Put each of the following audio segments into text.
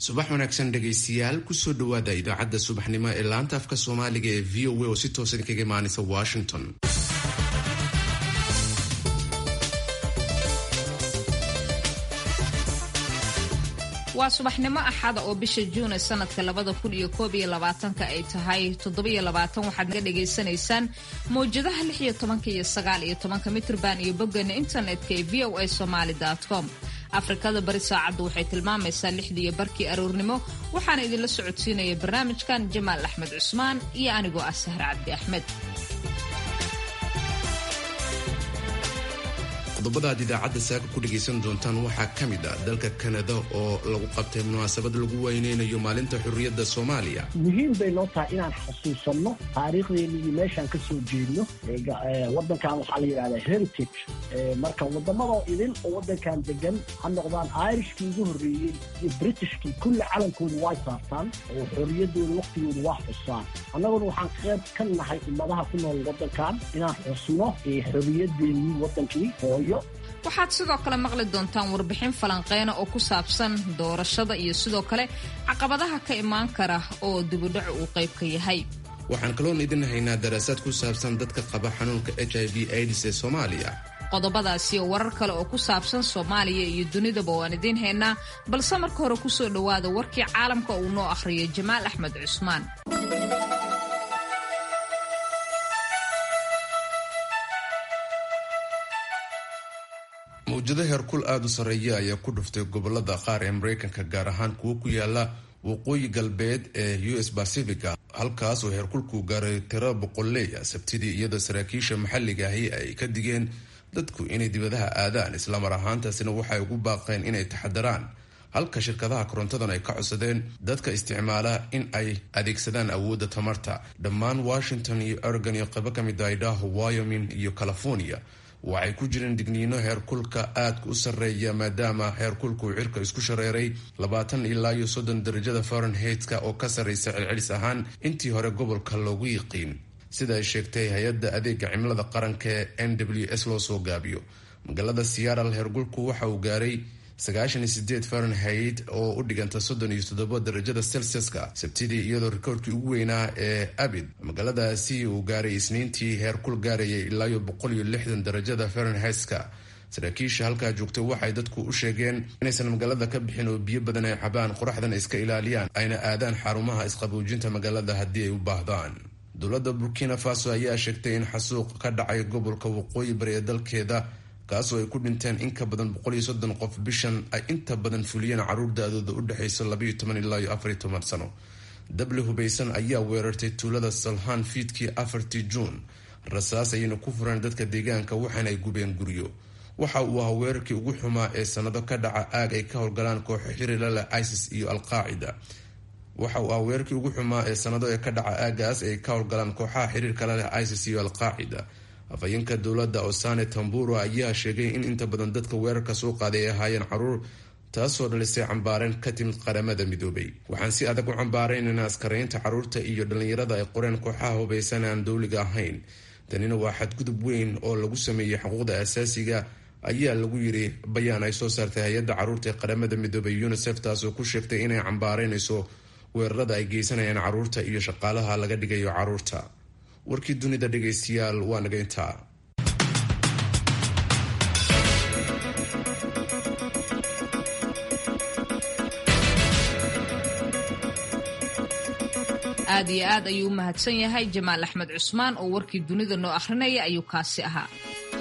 subax wanaagsan dhegaystayaal kusoo dhowaada idaacadda subaxnimo ee laanta afka soomaaliga ee v o a oo si toosan kaga imaanaysa washington waa subaxnimo axada oo bisha juune sanadka labada kun iyo koob iyo labaatanka ay tahay toddobiyo labaatan waxaad naga dhagaysanaysaan mawjadaha lix iyo tobanka iyo sagaal iyo tobanka mitrban iyo boggeena internetka ee v o a somaali com afrikada bari saacaddu waxay tilmaamaysaa lixdiiyo barkii aroornimo waxaana idinla socodsiinaya barnaamijkan jamaal axmed cusmaan iyo anigoo ah sahre cabdi axmed qodobada aad idaacadda saaka ku dhegaysan doontaan waxaa ka mid ah dalka kanada oo lagu qabtay munaasabad lagu weyneynayo maalinta xurriyadda soomaaliya muhiim bay noo tahay inaan xusuusanno taariikhdeena iyo meeshaan ka soo jeedno wadankan waxaa la yidhahdaa heritage marka waddamadoo idin oo waddankan degan ha noqdaan irishkii ugu horreeyey iyo britishkii kulli calankooda way saartaan oo xorriyaddooda wakhtigooda waa xusaan annaguna waxaan qayb ka nahay ummadaha ku nool waddankan inaan xusno xorriyadeennii waddankii hooyo waxaad sidoo kale maqli doontaan warbixin falanqeyna oo ku saabsan doorashada iyo sidoo kale caqabadaha ka imaan kara oo dibudhacu uu qayb ka yahay waxaan kaloon idin haynaa daraasaad ku saabsan dadka qaba xanuunka h i v aids ee soomaaliya qodobadaasi oo warar kale oo ku saabsan soomaaliya iyo dunidaba waan idiin haynaa balse marka hore kusoo dhowaada warkii caalamka uu noo akhriyo jamaal axmed cusmaan mawjado heerkul aada u sarreeya ayaa ku dhuftay gobolada qaar ee mareykanka gaar ahaan kuwo ku yaala waqooyi galbeed ee u s pacifica halkaas oo heerkulku gaaray tiro boqolleeya sabtidii iyadoo saraakiisha maxalliga ahi ay ka digeen dadku inay dibadaha aadaan islamar ahaantaasina waxay ugu baaqeen inay taxadaraan halka shirkadaha korontadan ay ka codsadeen dadka isticmaala in ay adeegsadaan awoodda tamarta dhammaan washington iyo oregon iyo qaybo ka mid ah idaho wyoming iyo california waxay ku jireen digniino heerkulka aadka u sarreeya maadaama heerkulku cirka isku shareeray labaatan ilaa iyo soddon darajada fahrenheit-ka oo ka sarreysa celcelis ahaan intii hore gobolka loogu yiqiin sida ay sheegtay hay-adda adeega cimilada qaranka ee n w s loo soo gaabiyo magaalada seattle heerkulku waxa uu gaaray sagaashan iyo sideed fahrenheit oo u dhiganta soddon iyo toddoba darajada celsiuska sabtidii iyadoo rikoorkii ugu weynaa ee abid magaaladaasi uu gaaray isniintii heerkul gaarayay ilaayo boqol iyo lixdan darajada fahrenheit-ka saraakiisha halkaa joogtay waxay dadku u sheegeen inaysan magaalada ka bixin oo biyo badan ay cabaan qoraxdana iska ilaaliyaan ayna aadaan xarumaha isqaboojinta magaalada haddii ay u baahdaan dowladda burkina faso ayaa sheegtay in xasuuq ka dhacay gobolka waqooyi bari ee dalkeeda kaasoo ay ku dhinteen in ka badan boqol iyo soddon qof bishan ay inta badan fuliyeen caruur da-dooda u dhexaysa labaiyo toban ilaa iyo afariyo toban sano dabli hubaysan ayaa weerartay tuulada salhaan fiidkii afartii juun rasaas ayayna ku fureen dadka deegaanka waxaana ay gubeen guryo waxa uu ahaa weerarkii ugu xumaa ee sanado ka dhaca aag ay ka howlgalaan kooxo xiriirla leh isis iyo alqaacida waxa uu ahaa weerarkii ugu xumaa ee sanado ee ka dhaca aagaas ay ka howlgalaan kooxaha xiriirkala leh isis iyo alqaacida afhayeenka dowladda osane tamburo ayaa sheegay in inta badan dadka weerarka soo qaaday ay ahaayeen caruur taasoo dhalisay cambaareen ka timid qaramada midoobay waxaan si adag u cambaaraynayna askaraynta caruurta iyo dhallinyarada ay qoreen kooxaha hubaysan aan dowliga ahayn tanina waa xadgudub weyn oo lagu sameeyey xuquuqda asaasiga ayaa lagu yiri bayaan ay soo saartay hay-adda caruurta ee qaramada midoobay unisef taasoo ku sheegtay inay cambaaraynayso weerarada ay geysanayaan caruurta iyo shaqaalaha laga dhigayo caruurta warkii dunida dhegaystayaal waa naga intaa aad iyo aad ayuu u mahadsan yahay jamaal axmed cusmaan oo warkii dunida noo akhrinaya ayuu kaasi ahaa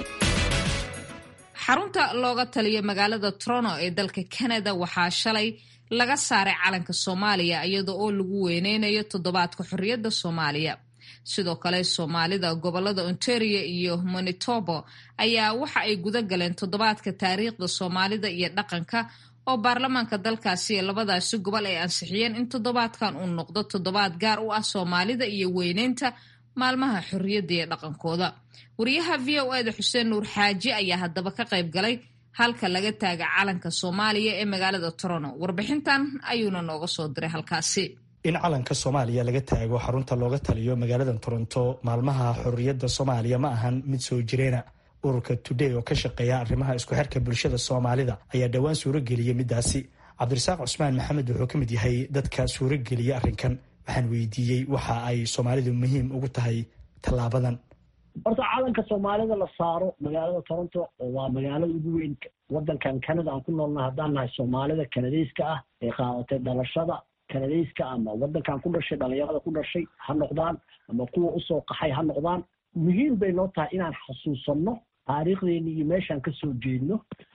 xarunta looga taliyo magaalada toronto ee dalka canada waxaa shalay laga saaray calanka soomaaliya iyada oo lagu weyneynayo toddobaadka xorriyadda soomaaliya sidoo kale soomaalida gobolada ontario iyo manitobo ayaa waxa ay guda galeen toddobaadka taariikhda soomaalida iyo dhaqanka oo baarlamaanka dalkaasi ee labadaasi gobol ay ansixiyeen in toddobaadkan uu noqdo toddobaad gaar u ah soomaalida iyo weyneynta maalmaha xorriyadda iyo dhaqankooda wariyaha v o eda xuseen nuur xaaji ayaa haddaba ka qayb galay halka laga taaga calanka soomaaliya ee magaalada toronto warbixintan ayuuna nooga soo diray halkaasi in calanka soomaaliya laga taago xarunta looga taliyo magaalada toronto maalmaha xorriyadda soomaaliya ma ahan mid soo jireena ururka today oo ka shaqeeya arrimaha isku xirka bulshada soomaalida ayaa dhowaan suuro geliyay midaasi cabdirasaaq cusmaan maxamed wuxuu ka mid yahay dadka suurogeliya arrinkan waxaan weydiiyey waxa ay soomaalidu muhiim ugu tahay tallaabadan horta calanka soomaalida la saaro magaalada toronto oo waa magaalada ugu weyn wadankan canada aan ku noolnahay haddaan nahay soomaalida kanadeyska ah ee qaadatay dhalashada kanadeyska ama wadankan ku dhashay dhalinyarada ku dhashay ha noqdaan ama kuwa usoo qaxay ha noqdaan muhiim bay noo tahay inaan xasuusanno taariikhdeeni iyo meeshaan kasoo jeedno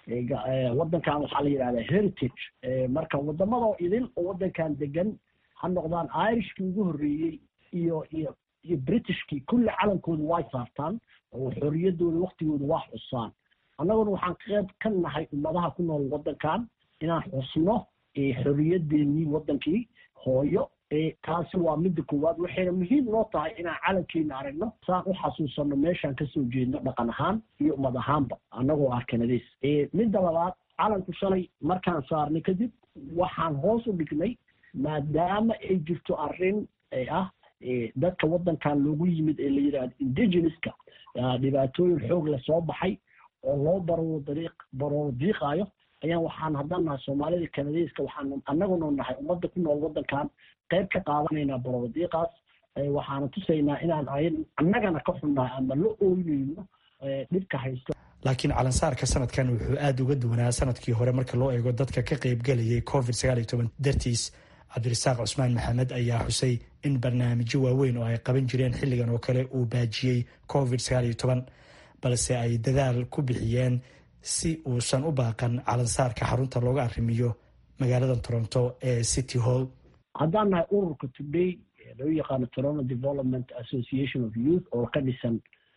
wadankan waxaa la yidhahdaa heritage marka wadamada idin oo wadankan degan ha noqdaan irishkii ugu horreeyey iyo iyo iyo britishkii kulli calankooda way saartaan oo xorriyadooda waktigooda waa xusaan annaguna waxaan qeyb ka nahay ummadaha ku nool wadankan inaan xusno xorriyadeennii wadankii hooyo taasi waa midda koowaad waxayna muhiim noo tahay inaan calankeena aragno saan u xasuusanno meeshaan kasoo jeedno dhaqan ahaan iyo ummad ahaanba annagoo ah kanadays midda labaad calanku shalay markaan saarnay kadib waxaan hoos u dhignay maadaama ay jirto arrin ah dadka wadankan loogu yimid ee la yidhahdo indigenouska dhibaatooyin xoog la soo baxay oo loo baroo dariiq baroo diiqaayo ayaan waxaan haddaan nahay soomaalida kanadeyska waxaan annaguna nahay ummadda ku nool wadankan qayb ka qaadanaynaa barodiiqaas waxaana tusaynaa inaan annagana ka xunnahay ama la ooynayno dhibka haysto laakiin calansaarka sanadkan wuxuu aada uga duwanaa sanadkii hore marka loo eego dadka ka qaybgelayay covid sagaal iyo toban dartiis cabdirasaaq cusmaan maxamed ayaa xusay in barnaamijyo waaweyn oo ay qaban jireen xilligan oo kale uu baajiyey covid sagaal iyo toban balse ay dadaal ku bixiyeen si uusan u baaqan calansaarka xarunta looga arrimiyo magaalada toronto ee city hall haddaan nahay ururka today loo yaqaano toronto development association of youth oo ka dhisan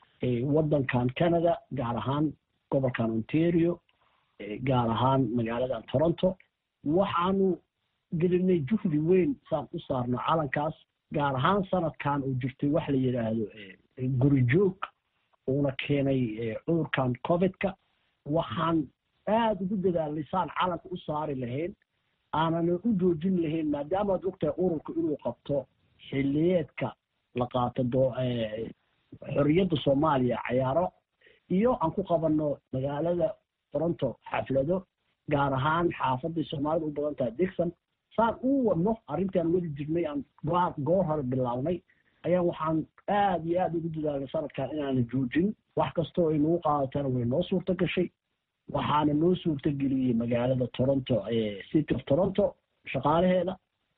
wadankan canada gaar ahaan gobolkan ontario gaar ahaan magaaladan toronto waxaanu gelinay juhdi weyn saan u saarno calankaas gaar ahaan sanadkan uu jirtay wax la yidhaahdo guri joog uuna keenay cudurkan covidka waxaan aada ugu dadaalnay saan calanka u saari lahayn aanana u joojin lahayn maadaamaad ogtahay ururka inuu qabto xiliyeedka la qaato xorriyadda soomaaliya cayaaro iyo aan ku qabanno magaalada toronto xaflado gaar ahaan xaafaday soomaalida u badan tahay dixon saan u wadno arrintaan wadi jirnay aan goor hore bilaabnay ayaan waxaan aada iyo aada ugu dadaalnay sanadkan inaana joojin wax kastoo ay nagu qaadatana way noo suurta gashay waxaana noo suurta geliyey magaalada toronto city of toronto shaqaalaheeda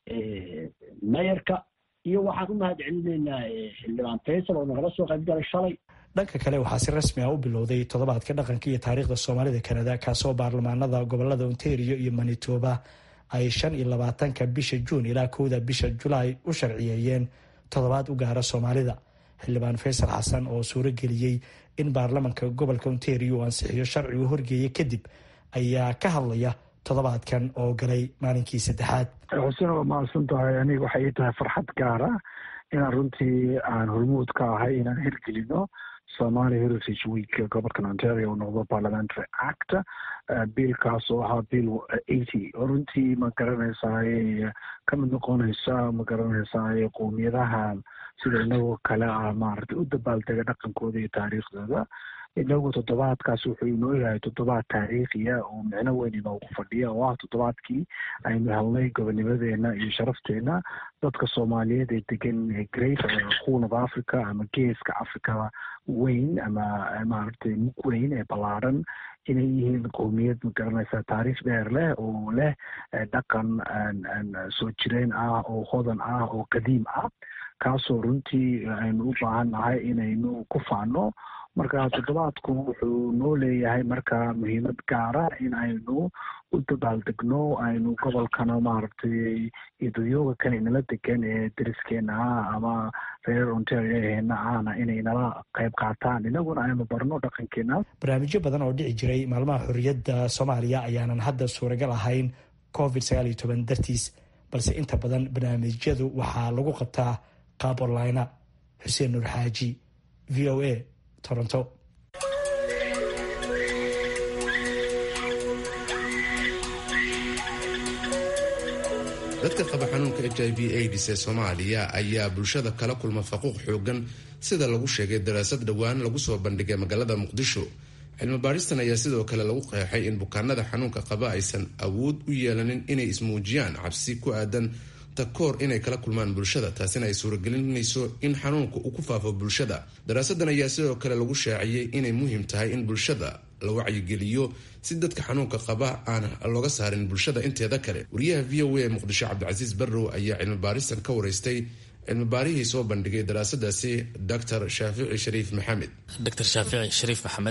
mayarka iyo waxaan u mahad celinaynaa xildhibaan faysal oo nagala soo qayb galay shalay dhanka kale waxaa si rasmi ah u bilowday toddobaadka dhaqanka iyo taariikhda soomaalida kanada kaasoo baarlamaanada gobolada ontario iyo manitoba ay shan iyo labaatanka bisha juun ilaa kowda bisha julaay u sharciyeeyeen toddobaad u gaara soomaalida xildhibaan faysal xasan oo suuro geliyey in baarlamanka gobolka ontario uu ansixiyo sharcigu horgeeya kadib ayaa ka hadlaya toddobaadkan oo galay maalinkii saddexaad xuseen waa mahadsan tahay aniga waxay ii tahay farxad gaara inaan runtii aan hormuud ka ahay inaan hirgelino somali heritage week gobolkan ontario uu noqdo parliamentary act biilkaas oo ahaa bill eighty oo runtii ma garanaysaay ka mid noqonaysa ma garanaysaay qowmiyadaha sida inagoo kale ah maaragtay u dabaaldega dhaqankooda iyo taariikhdooda inagu toddobaadkaas wuxuu inoo yahay toddobaad taariikhiya oo micno weyn inoogu fadhiya oo ah toddobaadkii aynu helnay gobonimadeena iyo sharafteena dadka soomaaliyeed ee degan great queen of africa ama geeska africa weyn ama maaragtay mug weyn ee ballaaran inay yihiin qowmiyad ma garanaysa taariikh dheer leh oo leh dhaqan soo jireen ah oo hodan ah oo qadiim ah kaasoo runtii aynu u baahan nahay inaynu ku faano marka toddobaadku wuxuu noo leeyahay marka muhiimad gaara in aynu u dabaaldegno aynu gobolkana maaragtay iyo dadyooga kale inala degan ee deriskeena ah ama reer ontarioheena ahna inay nala qayb qaataan inaguna aynu barno dhaqankeena barnaamijyo badan oo dhici jiray maalmaha xorriyadda soomaaliya ayaanan hadda suuragal ahayn covid sagaal iyo toban dartiis balse inta badan barnaamijyadu waxaa lagu qabtaa qaab onlinea xuseen nuur xaaji v o a toronto dadka qaba xanuunka h i v aids ee soomaaliya ayaa bulshada kala kulma faquuq xoogan sida lagu sheegay daraasad dhowaan lagu soo bandhigay magaalada muqdisho cilmi baaristan ayaa sidoo kale lagu qeexay in bukaanada xanuunka qaba aysan awood u yeelanin inay ismuujiyaan cabsi ku aadan takoor inay kala kulmaan bulshada taasina ay suuragelinayso in xanuunka uu ku faafo bulshada daraasadan ayaa sidoo kale lagu shaaciyey inay muhiim tahay in bulshada la wacyigeliyo si dadka xanuunka qaba aan looga saarin bulshada inteeda kale wariyaha v o a ee muqdisho cabdicasiis barrow ayaa cilmi baaristan ka wareystay cilmi baarihii soo bandhigay daraasadaasi dr shaafici shariif maxamed dr shaafici shariif maxamed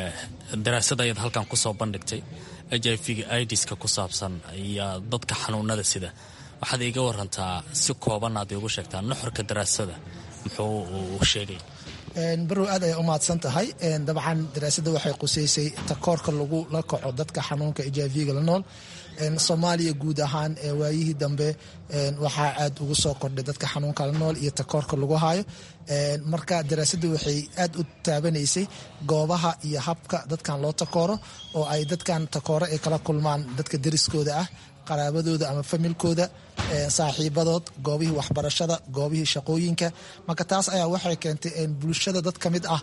daraasad ayaad halkan kusoo bandhigtay h i v idiska ku saabsan iyo dadka xanuunada sida waxaad iiga warantaa si kooban aad iigu sheegtaa nuxurka daraasada muxuu uu sheegay barow aad ayay u mahadsan tahay dabcan daraasadda waxay quseysay takoorka lagu la kaco dadka xanuunka h i v-ga la nool soomaaliya guud ahaan waayihii dambe waxaa aad ugu soo kordhay dadka xanuunka la nool iyo takoorka lagu hayo marka daraasaddu waxay aad u taabanaysay goobaha iyo habka dadkan loo takooro oo ay dadkan takooro ay kala kulmaan dadka deriskooda ah qaraabadooda ama familkooda saaxiibadood goobihii waxbarashada goobihii shaqooyinka marka taas ayaa waxay keentay bulshada dad ka mid ah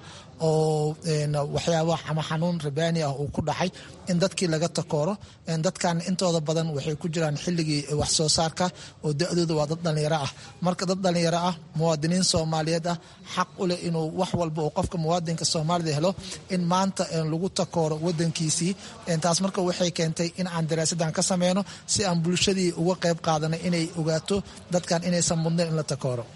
oo waxyaaba ama xanuun rabaani ah uu ku dhacay in dadkii laga takooro dadkan intooda badan waxay ku jiraan xilligii wax soo saarka oo da-dooda waa dad dhallinyaro ah marka dad dhallinyaro ah muwaadiniin soomaaliyeed ah xaq u leh inuu wax walba oo qofka muwaadinka soomaalida helo in maanta lagu takooro wadankiisii taas marka waxay keentay in aan daraasadan ka sameyno si aan bulshadii uga qayb qaadanay inay ogaato dadkan inaysan mudnayn in la takooro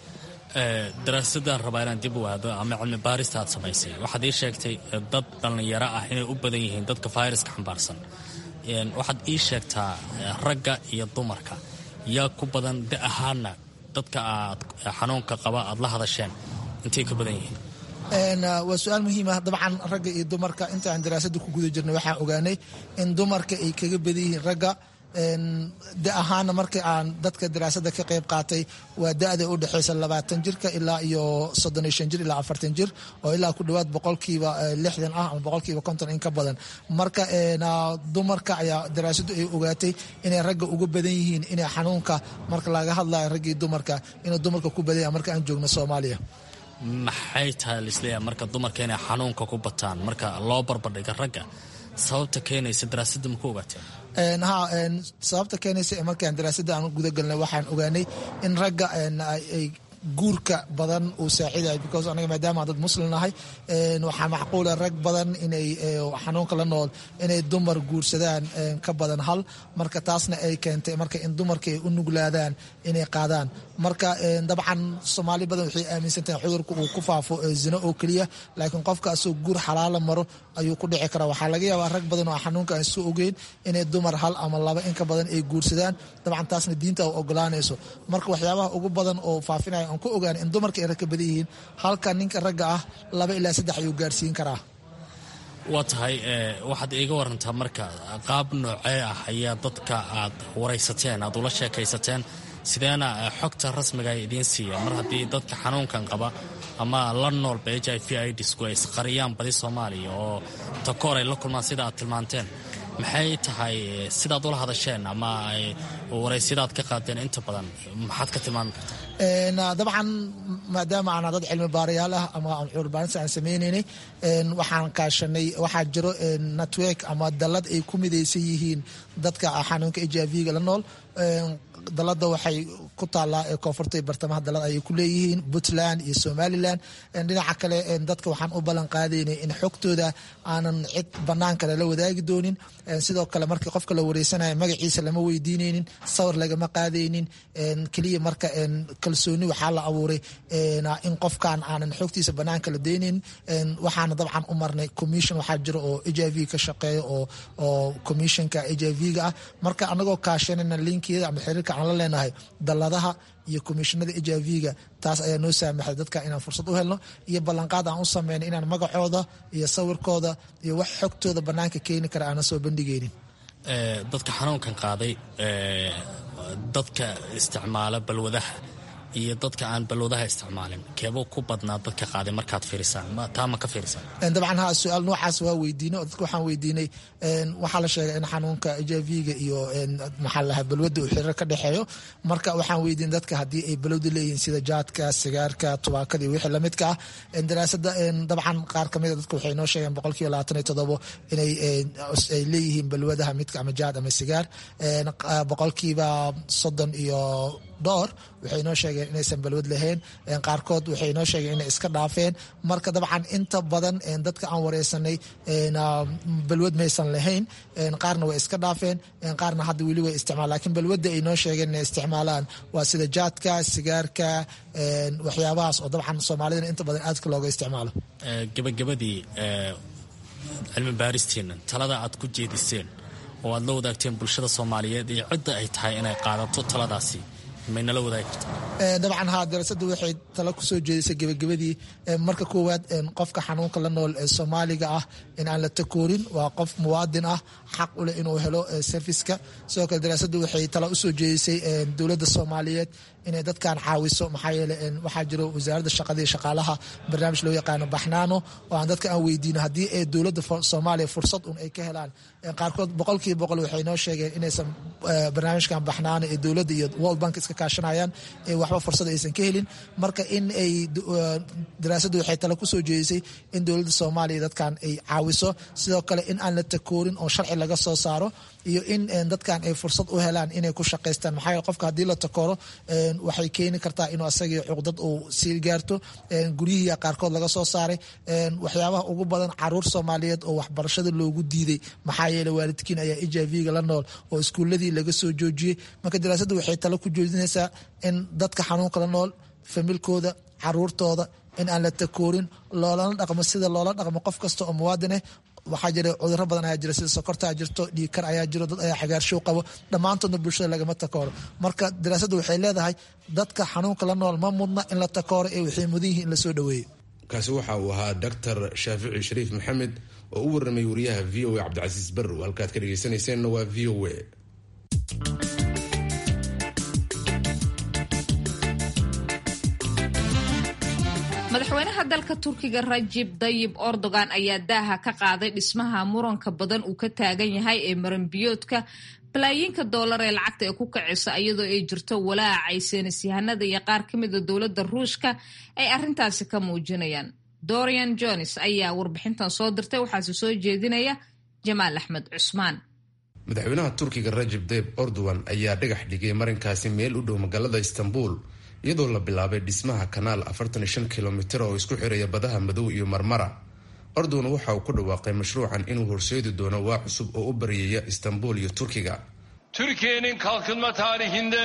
daraasadaan rabaa inaan dib u aado ama cilmi baarista aad samaysay waxaad ii sheegtay dad dhallinyaro ah inay u badan yihiin dadka fayraska xambaarsan waxaad ii sheegtaa ragga iyo dumarka yaa ku badan da ahaana dadka aad xanuunka qaba aad la hadasheen intay ka badan yihiin waa su-aal muhiim ah dabcan ragga iyo dumarka inta aan daraasadda ku guda jirnay waxaan ogaanay in dumarka ay kaga badan yihiin ragga da ahaana markii aan dadka daraasada ka qayb qaatay waa da-da u dhexeysa labaatan jirka ilaa iyo soddon iyo shan jir ilaa afartan jir oo ilaa ku dhawaad boqolkiiba lixdan ah ama boqolkiiba konton in ka badan marka dumarka ayaa daraasadu ay ogaatay inay ragga uga badan yihiin inay xanuunka marka laga hadlayo raggii dumarka inuu dumarka ku badanya marka aan joogno soomaaliya maxay tahay lisleeyahay marka dumarka inay xanuunka ku bataan marka loo barbardhiga ragga sababta keenaysa daraasadda maku ogaateen ha sababta keenaysa markaan daraasadda aan gudagalnay waxaan ogaanay in ragga ay guurka badan uu saacidayo because anaga maadaama dad muslim nahay waxaa macquula rag badan inay xanuunka la nool inay dumar guursadaan ka badan hal marka taasna ay keentay marka in dumarka ay u nuglaadaan inay qaadaan marka dabcan soomaali badan waxay aaminsan tahay cudurka uu ku faafo zino oo keliya laakiin qofka asoo guur xalaala maro ayuu ku dhici karaa waxaa laga yaabaa rag badan oo xanuunka aan soo ogeyn inay dumar hal ama laba inka badan ay guursadaan dabcan taasna diinta u ogolaanayso marka waxyaabaha ugu badan oo faafinaya aan ku ogaana in dumarka ay rag ka badan yihiin halka ninka ragga ah laba ilaa saddex ayuu gaarsiin karaa waa tahay waxaad iiga warantaa marka qaab noocee ah ayaa dadka aad waraysateen aad ula sheekaysateen sideena xogta rasmiga ay idiin siiya mar haddii dadka xanuunkan qaba ama la noolba h i v idisku ay isqariyaan badi soomaaliya oo takoor ay la kulmaan sida aad tilmaanteen maxay tahay sidaad ula hadasheen ama waraysyadaad ka qaadeen inta badan maxaad ka tilmaami kartaa dabcan maadaama aan dad cilmi baarayaal ah ama aan cuurbaarinta aan sameynaynay waxaan kaashanay waxaa jiro network ama dallad ay ku midaysan yihiin dadka xanuunka h i v-ga la nool dalada waxay ku taalaa koonfurta bartamaha dalad ayay ku leeyihiin puntland iyo somalilan dhinaca kale dadka waxaan u ballan qaadaynay in xogtooda aanan cid banaan kale la wadaagi doonin sidoo kale markii qofka la wareysanayo magaciisa lama weydiineynin sawir lagama qaadaynin keliya marka kalsooni waxaa la abuuray in qofkan aanan xogtiisa banaanka la deynin waxaana dabcan u marnay commission waxaa jiro oo h i v ka shaqeeya oo commissionka h i v-ga ah marka anagoo kaashanayna linkiyada ama xiriirka aan la leenahay dalladaha iyo komishinada h i v-ga taas ayaa noo saamaxday dadka inaan fursad u helno iyo ballanqaad aan u sameyno inaan magacooda iyo sawirkooda iyo wax xogtooda banaanka keeni kara aanan soo bandhigeynin dadka xanuunkan qaaday dadka isticmaala balwadaha iyo dadka aan balwadaha isticmaalin keebuu ku badnaa dadka qaaday markaad fiirisaan taa ma ka fiirisaan dabcan ha su-aal noocaas waa weydiinay oo dadka waxaan weydiinay waxaa la sheegay in xanuunka h i v-ga iyo maxaa lahaa balwadda uu xiriir ka dhexeeyo marka waxaan weydiinay dadka haddii ay balwada leeyihiin sida jaadka sigaarka tubaakada iyo wixii lamidka ah daraasada dabcan qaar kamida dadka waxay noo sheegeen boqolkiiba labaatan iyo todobo inay ay leeyihiin balwadaha midka ama jaad ama sigaar boqolkiiba soddon iyo dhowr waxay noo sheegeen inaysan balwad lahayn qaarkood waxay noo sheegeen inay iska dhaafeen marka dabcan inta badan dadka aan wareysanay balwad maysan lahayn qaarna way iska dhaafeen qaarna hadda weli way isticmaal lakiin balwadda ay noo sheegeen inay isticmaalaan waa sida jaadka sigaarka waxyaabahaas oo dabcan soomaalidana inta badan aadka looga isticmaalo gabagabadii cilmi baaristiina talada aad ku jeediseen oo aad la wadaagteen bulshada soomaaliyeed iyo cidda ay tahay inay qaadato taladaasi maynala wadaagi karta dabcan haa darasada waxay talo kusoo jeedisay gebagabadii marka koowaad qofka xanuunka la nool ee soomaaliga ah in aan la takoorin waa qof muwaadin ah xaq u leh inuu helo serviska sidoo kale daraasaddu waxay talo usoo jeedisay dowladda soomaaliyeed inay dadkan caawiso maxaa yeele waxaa jiro wasaaradda shaqada iyo shaqaalaha barnaamij loo yaqaano baxnaano oo aan dadka aan weydiino haddii ay dowladda soomaaliya fursad un ay ka helaan qaarkood boqolkiiba boqol waxay noo sheegeen inaysan barnaamijkan baxnaano ee dowladda iyo world bank iska kaashanayaan waxba fursad aysan ka helin marka in ay daraasaddu waxay tale kusoo jeedisay in dowladda soomaaliya dadkan ay caawiso sidoo kale in aan la takoorin oo sharci laga soo saaro iyo in dadkan ay fursad u helaan inay ku shaqaystaan maxaa yeele qofka haddii la takooro waxay keeni kartaa inuu asagii cuqdad uu sii gaarto guryihii qaarkood laga soo saaray waxyaabaha ugu badan caruur soomaaliyeed oo waxbarashada loogu diiday maxaa yeele waalidkiin ayaa h i v-ga la nool oo iskuuladii laga soo joojiyey marka daraasaddu waxay talo ku joojinaysaa in dadka xanuunka la nool familkooda caruurtooda in aan la takoorin loolana dhaqmo sida loola dhaqmo qof kasta oo muwaadineh waxaa jira cuduro badan ayaa jira sida sokortaa jirto dhiigkar ayaa jiro dad ayaa xagaarshow qabo dhammaantoodna bulshada lagama takooro marka daraasaddu waxay leedahay dadka xanuunka la nool ma mudna in la takooro ee waxay mudan yihiin in lasoo dhaweeyo kaasi waxa uu ahaa doctor shaafici shariif maxamed oo u warramay wariyaha v o a cabdicasiis barrow halkaad ka dhegeysanayseena waa v o a madaxweynaha dalka turkiga rajib dayib erdogan ayaa daaha ka qaaday dhismaha muranka badan uu ka taagan yahay ee maranbiyoodka balaayiinka doolar ee lacagta ee ku kacisa iyadoo ay jirto walaacay seenisyahanada iyo qaar ka mida dowladda ruushka ay arrintaasi ka muujinayaan dorian jones ayaa warbixintan soo dirtay waxaase soo jeedinaya jamaal axmed cusmaan madaxweynaha turkiga rajib dayib erdogan ayaa dhagax dhigay marinkaasi meel u dhow magaalada istanbul iyadoo la bilaabay dhismaha kanaal afartan iyo shan kilomitir oo isku xiraya badaha madow iyo marmara erdogan waxa uu ku dhawaaqay mashruucan inuu horseedi doono waa cusub oo u baryaya istanbul iyo turkiga Türkiye'nin kalkınma tarihinde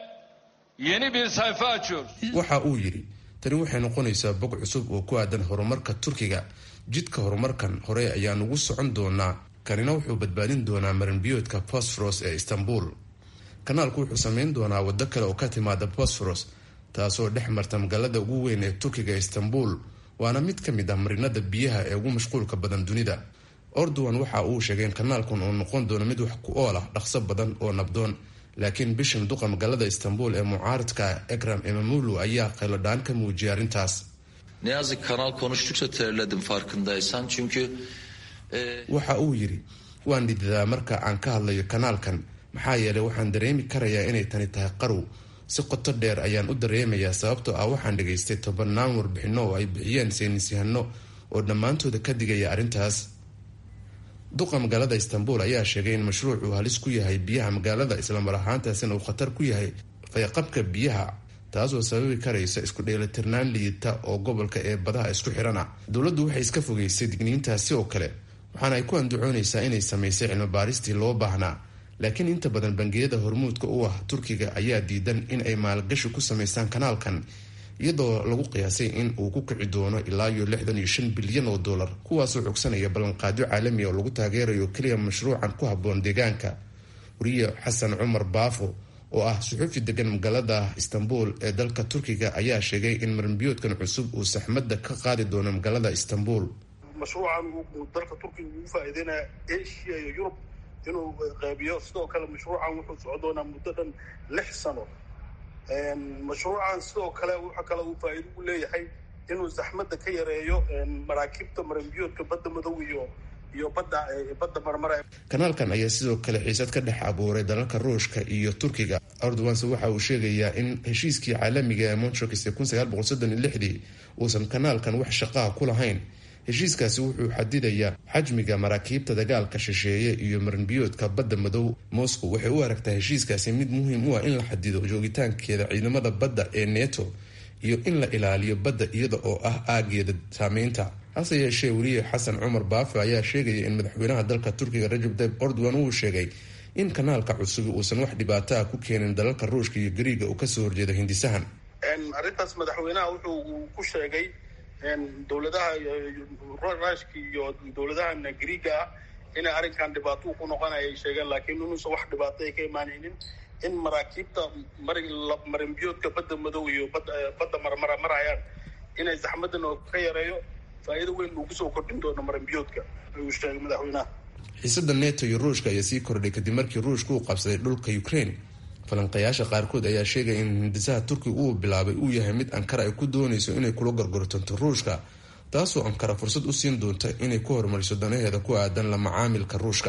yeni bir sayfa açıyoruz. waxa uu yidhi tani waxay noqonaysaa bog cusub oo ku aadan horumarka turkiga jidka horumarkan hore ayaan ugu socon doonaa kanina wuxuu badbaadin doonaa marinbiyoodka bosforos ee istanbul kanaalku wuxuu sameyn doonaa waddo kale oo ka timaada bosforos taasoo dhex marta magaalada ugu weyn ee turkiga istanbul waana mid ka mid ah marinada biyaha ee ugu mashquulka badan dunida ordowan waxa uu sheegay in kanaalkan uu noqon doono mid wax ku ool ah dhaqso badan oo nabdoon laakiin bishan duqa magaalada istanbul ee mucaaridka ekram emamulu ayaa qayladhaan ka muujiyay arrintaas Ne yazık kanal konuştukça terledim farkındaysan. Çünkü e, waxa uu yidhi waan dhididaa marka aan ka hadlayo kanaalkan maxaa yeelay waxaan dareemi karayaa inay tani tahay qarow si qoto dheer ayaan u dareemayaa sababtoo ah waxaan dhegaystay tobannaan warbixinno oo ay bixiyeen saynisyahano oo dhammaantooda ka digaya arrintaas duqa magaalada istanbul ayaa sheegay in mashruucu halis ku yahay biyaha magaalada islamar ahaantaasina uu khatar ku yahay fayqabka biyaha taasoo sababi karaysa isku dheelitirnaan liidata oo gobolka ee badaha isku xirana dowladdu waxay iska fogeysay digniintaasi oo kale waxaana ay ku andacoonaysaa inay samaysay cilmibaaristii loo baahnaa laakiin inta badan bangiyada hormuudka u ah turkiga ayaa diidan in ay maalgashi ku samaystaan kanaalkan iyadoo lagu qiyaasay in uu ku kici doono ilaa iyo lixdan iyo shan bilyan oo dollar kuwaasoo cogsanaya ballanqaadyo caalami oo lagu taageerayo keliya mashruucan ku habboon deegaanka wariye xasan cumar baafo oo ah suxuufi degan magaalada istanbul ee dalka turkiga ayaa sheegay in maranbiyoodkan cusub uu saxmadda ka qaadi doono magaalada istanbul mashruucan uu dalka turkiga ugu faa'iideynaya asia iyo yurub inuu qaybiyo sidoo kale mashruucan wuxuu socon doonaa muddo dhan lix sano mashruucan sidoo kale waxa kale uu faa'iido u leeyahay inuu zaxmadda ka yareeyo maraakiibta maranbiyoodka badda madow iyo iyo badda badda marmara kanaalkan ayaa sidoo kale xiisad ka dhex abuuray dalalka ruushka iyo turkiga erdoganse waxa uu sheegayaa in heshiiskii caalamiga ee montrokis ee kun sagaal boqol soddon iyo lixdii uusan kanaalkan wax shaqaha ku lahayn heshiiskaasi wuxuu xadidayaa xajmiga maraakiibta dagaalka shisheeye iyo maranbiyoodka badda madow moscow waxay u aragtaa heshiiskaasi mid muhiim u ah in la xadido joogitaankeeda ciidamada badda ee neto iyo in la ilaaliyo badda iyada oo ah aageeda saameynta hase yeeshee weliye xasan cumar baafe ayaa sheegaya in madaxweynaha dalka turkiga rajab tayib erdogan uu sheegay in kanaalka cusubi uusan wax dhibaato ah ku keenin dalalka ruushka iyo gariiga uu kasoo horjeedo hindisahan arrintaas madaxweynaha wuxuu ku sheegay dowladaha ruushka iyo dowladahan griiga ah inay arrinkan dhibaato ku noqonaya ay sheegeen laakiin inuusan wax dhibaato ay ka imaanaynin in maraakiibta marinbiyoodka badda madow iyo badda marmara marayaan inay zaxmadan oo ka yareeyo faa'iido weyn uu kusoo kordhin doono marinbiyoodka ayuu sheegay madaxweynaha xiisada neto iyo ruushka ayaa sii kordhay kadib markii ruushka uu qabsaday dhulka ukraine falanqayaasha qaarkood ayaa sheegaya in hindisaha turkiga uu bilaabay uu yahay mid ankara ay ku doonayso inay kula gorgortanto ruushka taasoo ankara fursad u siin doonta inay ku horumariso danaheeda ku aadan la macaamilka ruushka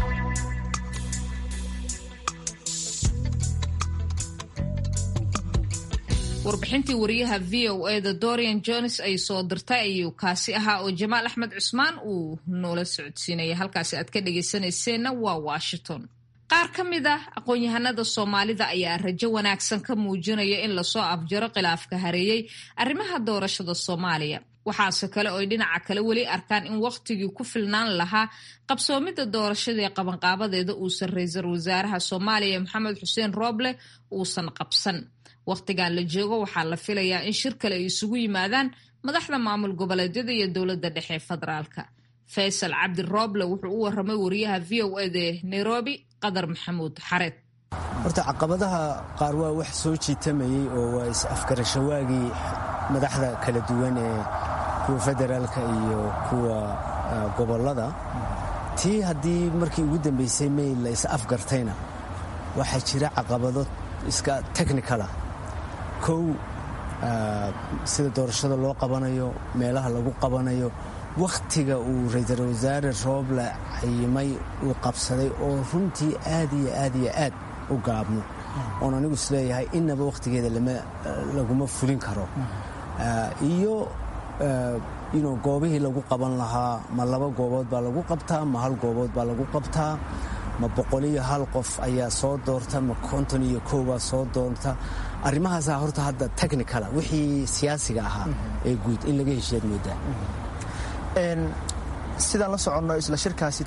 warbixintii wariyaha v o e da dorian jones ay soo dirtay ayuu kaasi ahaa oo jamaal axmed cusmaan uu noola socodsiinaya halkaasi aad ka dhageysanayseena waa washington qaar ka mid ah aqoon-yahanada soomaalida ayaa rajo wanaagsan ka muujinaya in lasoo afjaro khilaafka hareeyey arrimaha doorashada soomaaliya waxaase kale ooy dhinaca kale weli arkaan in wakhtigii ku filnaan lahaa qabsoomidda doorashadii qabanqaabadeeda uusan ra-iisul wasaaraha soomaaliya maxamed xuseen rooble uusan qabsan wakhtigan la joogo waxaa la filayaa in shir kale ay isugu yimaadaan madaxda maamul goboleedyada iyo dowladda dhexe federaalka faysal cabdi rooble wuxuu u waramay wariyaha v o eda nairobi qadar maxamuud xareed horta caqabadaha qaar waa wax soo jiitamayey oo waa is-afgarashawaagii madaxda kala duwan ee kuwa federaalka iyo kuwa gobolada tii haddii markii ugu dambaysay may la is-afgartayna waxaa jira caqabado iska technicala kow sida doorashada loo qabanayo meelaha lagu qabanayo wakhtiga uu ra-iisul wasaare rooble cayimay uu qabsaday oo runtii aad iyo aad iyo aad u gaabno oon anigu isleeyahay inaba wakhtigeeda laguma fulin karo iyo goobihii lagu qaban lahaa ma laba goobood baa lagu qabtaa ma hal goobood baa lagu qabtaa ma boqol iyo hal qof ayaa soo doorta ma konton iyo kow baa soo doorta arrimahaasaa horta hadda technicala wixii siyaasiga ahaa ee guud in laga heshiyaad moodaa sidaan la soconno isla shirkaasi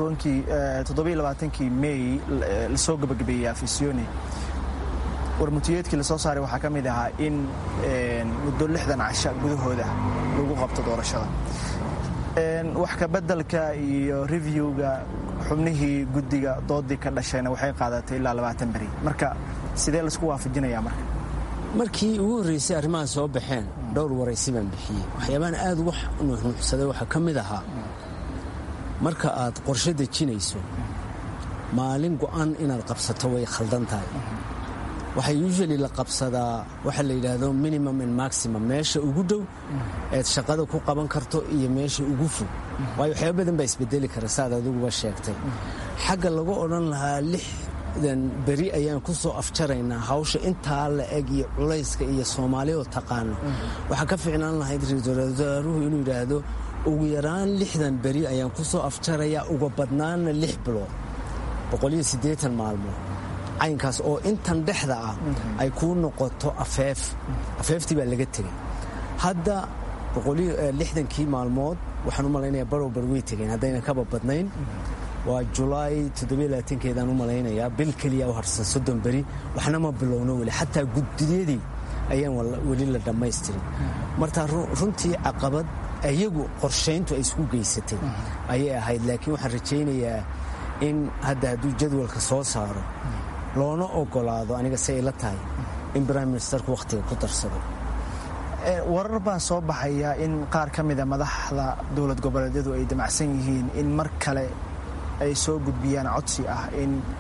kii mey lasoo gabagabeeyey afisyooni warmutiyeedkii lasoo saaray waxaa ka mid ahaa in muddo lixdan casha gudahooda lagu qabto doorashada wax kabeddelka iyo reviewga xubnihii guddiga doodii ka dhashayna waxay qaadatay ilaa labaatan beri marka sidee laisku waafajinayaa marka markii ugu horreysay arrimaha soo baxeen dhowr waraysi baan bixiyey waxyaabahan aad uga nuuxnuuxsaday waxaa ka mid ahaa marka aad qorshe dejinayso maalin go'an inaad qabsato way khaldan tahay waxaa usually la qabsadaa waxa la yidhaahdo minimum and maximum meesha ugu dhow eed shaqada ku qaban karto iyo meesha ugu fog waayo waxyaaba badan baa isbedeli kara saaad adiguba sheegtay xagga lagu odhan lahaa lixdan beri ayaan ku soo afjaraynaa hawsha intaa la eg iyo culayska iyo soomaalioo taqaano waxaa ka ficnaan lahayd ra-iisul wasaaruhu inuu yidhaahdo ugu yaraan lixdan beri ayaan ku soo afjarayaa uga badnaanna lix bilood boqoliyo siddeetan maalmood caynkaas oo intan dhexda ah ay kuu noqoto afeef afeeftii baa laga tegey hadda lixdankii maalmood waxaan u malaynayaa barowbar way tegeen haddayna kaba badnayn waa julaay keedaan u malaynayaa bil keliya u harsan soddon beri waxna ma bilowno weli xataa guddiyadii ayaan weli la dhammaystirin marka runtii caqabad iyagu qorshayntu ay isku geysatay ayay ahayd laakiin waxaan rajaynayaa in hadda hadduu jadwalka soo saaro loona ogolaado aniga si ay la tahay in brime ministerku wakhtiga ku darsado warar baa soo baxaya in qaar ka mida madaxda dowlad goboleedyadu ay damacsan yihiin in mar kale ay soo gudbiyaan codsi ah in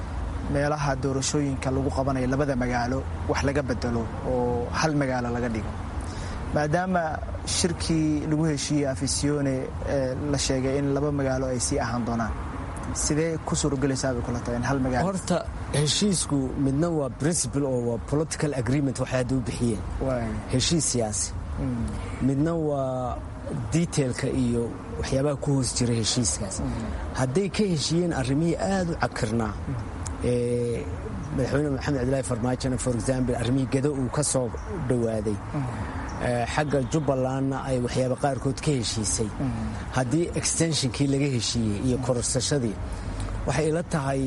meelaha doorashooyinka lagu qabanayo labada magaalo wax laga bedelo oo hal magaalo laga dhigo maadaama shirkii lagu heshiiyey afisione la sheegay in laba magaalo ay sii ahaan doonaan sidee ku suuragelaysaa bay kula tahay in hal magaalo horta heshiisku midna waa principle oo waa political agreement waxay hadda u bixiyeen heshiis siyaasi midna waa detailka iyo waxyaabaha ku hoos jira heshiiskaas hadday ka heshiiyeen arrimihii aada u cakirnaa madaxweyne maxamed cabdilaahi farmaajona for example arrimihii gado uu ka soo dhowaaday xagga jubbalandna ay waxyaaba qaarkood ka heshiisay haddii extensionkii laga heshiiyey iyo kororsashadii waxay ila tahay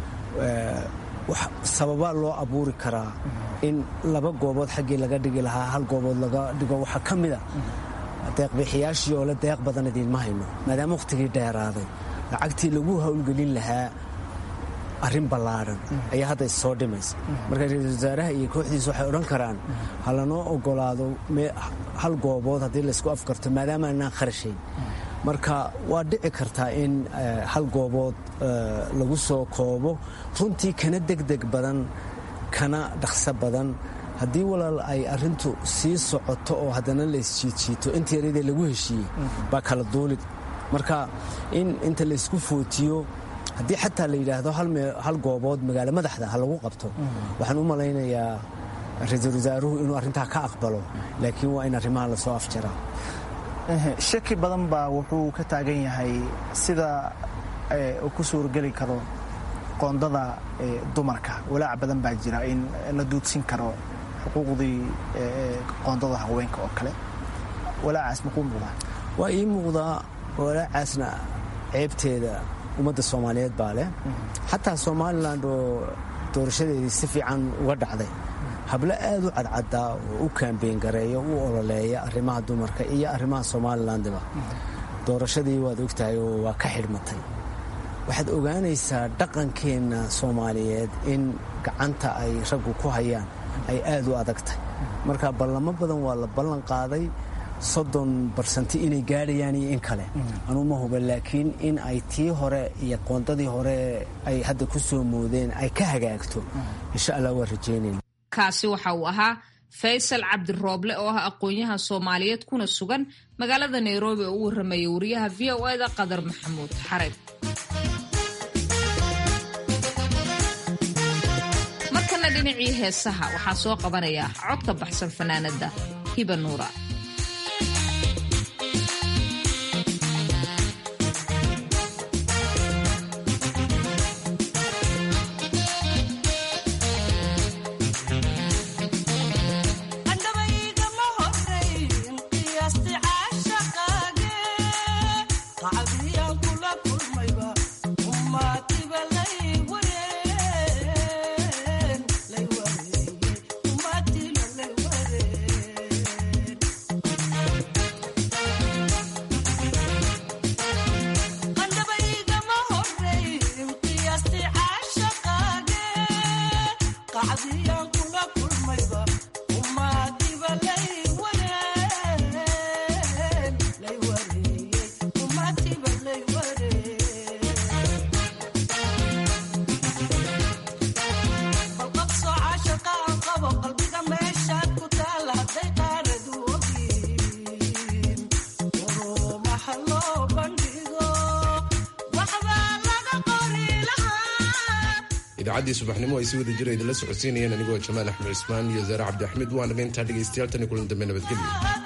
sababa loo abuuri karaa in laba goobood xaggii laga dhigi lahaa hal goobood laga dhigo waxaa ka mida deeqbixiyaashii oo le deeq badan idiinma hayno maadaama wakhtigii dheeraaday lacagtii lagu howlgelin lahaa arrin ballaadhan ayaa hadda issoo dhimaysa marka ra-iisul wasaaraha iyo kooxdiisa waxay odhan karaan ha lanoo ogolaado hal goobood haddii laysku afkarto maadaama anaan kharashayn marka waa dhici kartaa in hal goobood lagu soo koobo runtii kana degdeg badan kana dhaqso badan haddii walaal ay arrintu sii socoto oo haddana laysjiidjiito inta yaradee lagu heshiiyey baa kala duulid marka in inta laysku footiyo haddii xataa la yidhaahdo hal goobood magaalo madaxda ha lagu qabto waxaan u malaynayaa ra-iisul wasaaruhu inuu arrintaa ka aqbalo laakiin waa in arrimaha lasoo afjaraa shaki badan baa wuxuu ka taagan yahay sida uu ku suurageli karo qoondada dumarka walaac badan baa jira in la duudsin karo xuquuqdii qoondada haweenka oo kale walaacaas makuu muuqdaa waa ii muuqdaa walaacaasna ceebteeda ummadda soomaaliyeed baa leh xataa somalilan oo doorashadeedii si fiican uga dhacday hablo aad u cadcadaa oo u kaambeyn gareeya u ololeeya arrimaha dumarka iyo arrimaha somalilandiba doorashadii waad ogtahay oo waa ka xidhmatay waxaad ogaanaysaa dhaqankeenna soomaaliyeed in gacanta ay raggu ku hayaan ay aad u adagtahay marka ballamo badan waa la ballan qaaday soddon barsanti inay gaadhayaan iyo in kale anuu ma huba laakiin in ay tii hore iyo qoondadii hore ay hadda ku soo moodeen ay ka hagaagto insha allah waa rajaynayna kaasi waxa uu ahaa faysal cabdirooble oo ah aqoon-yahan soomaaliyeed kuna sugan magaalada nairobi oo u warramaya wariyaha v o eda qadar maxamuud xareeb markana dhinacii heesaha waxaa soo qabanaya codka baxsan fanaanada hiba nuura idaacadii subaxnimo ay si wada jira idinla socodsiinayeen anigoo jamaal axmed cismaan iyo zaare cabdi axmed waanaga intaa dhegaystayaal tan iyo kulan dambe nabadgelyo